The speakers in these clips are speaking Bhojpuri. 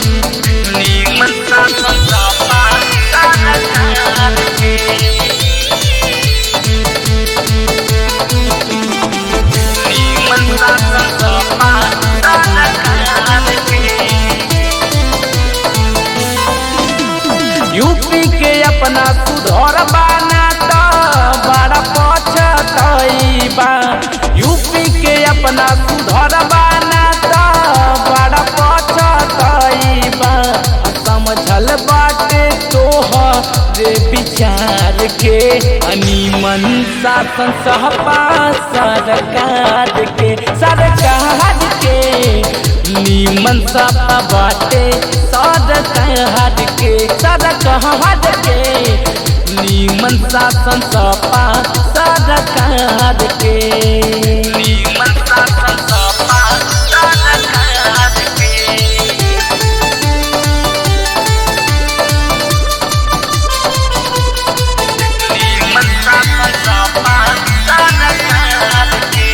नीमन शासन सपा सरकार के नीमन शासन सपा सरकार के यूपी के अपना सुधर बाना तो बड़ा पछतईबा यूपी के अपना सुधर बाना तो बड़ा पछतईबा समझल बाटे तोहरे विचार के अनिमन शासन सहपा सरकार के सरकार के नीमन सपा बाटे सरकार के सरकार के नीमन शासन सपा सरकार के नीमन शासन सपा सरकार के नीमन शासन सपा सरकार के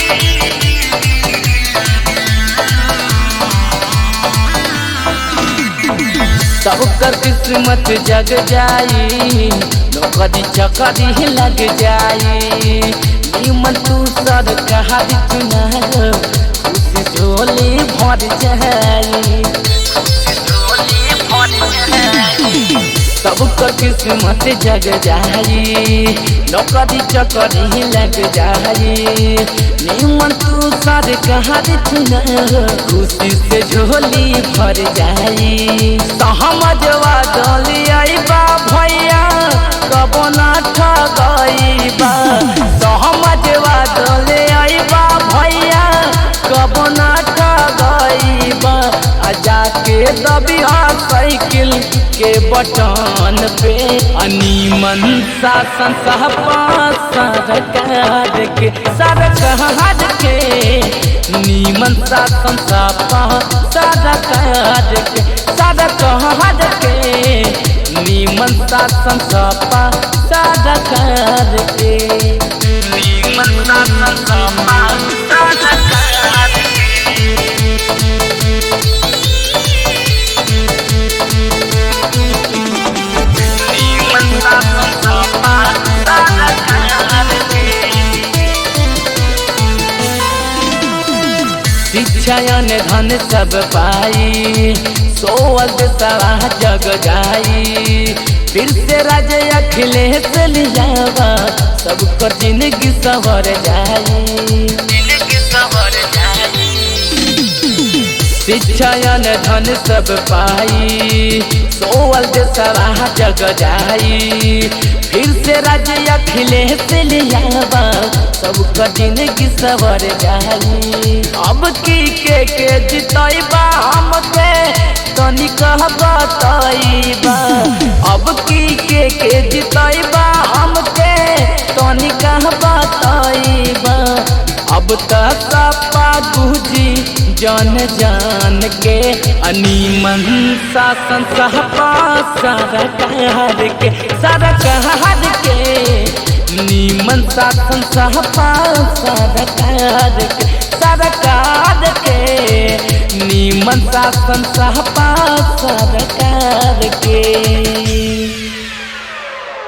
सबकर किस्मत जग जाई नौकरी चकरी लग जाई नीमन तू सरकार चुना खुशी झोली भर जाई झोली भर जाई सबकर किस्मत जग जाई नौकरी चकरी लग जाई नीमन तू सरकार चुना खुशी से झोली भर जाई सहमजवा डली बा भैया कबो ना ठगईबा सहमजवा डले बा भैया कबो ना ठगईबा आ जाके दबिया साइकिल के बटन पे अनिमन शासन सहपा सरकार के सरकार के नीमन शासन सहपा सरकार के सरकार के नीमन शासन सहपा सरकार के नीमन शासन सपा सरकार के नीमन शासन सपा सरकार के शिक्षायन धन सब पाई सोवल सवा जग जाई फिर से राजे अखिलेश लियावा सबकर जिंदगी सवर जाई जिंदगी सवर जाई शिक्षायन धन सब पाई सोवल सवा जग जाई फिर से राज्य अखिलेश लियावा सबका जिंदगी सवर जाई अब की के के जितैबा हमके तनी कह बताइबा अब की के के जितैबा हमके तनी कह बताइबा अब तक सपा गुजी जन जान के अनिमन शासन सहपा सरकार के सरकार के नीमन शासन सहपा सरकार के सरकार के नीमन शासन सहपा सरकार के